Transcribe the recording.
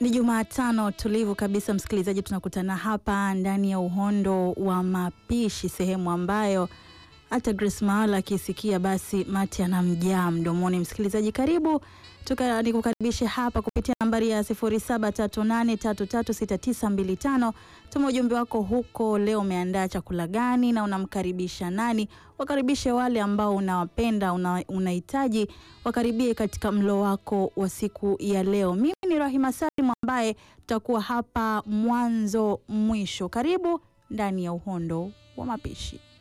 Ni Jumatano tulivu kabisa, msikilizaji, tunakutana hapa ndani ya uhondo wa mapishi, sehemu ambayo hata Grace Mawala akisikia basi mati anamjaa mdomoni. Msikilizaji, karibu tuka nikukaribishe hapa kupitia nambari ya 0738336925. Tuma ujumbe wako huko. Leo umeandaa chakula gani na unamkaribisha nani? Wakaribishe wale ambao unawapenda, unahitaji wakaribie katika mlo wako wa siku ya leo. Mimi ni Rahima Salim ambaye tutakuwa hapa mwanzo mwisho. Karibu ndani ya uhondo wa mapishi.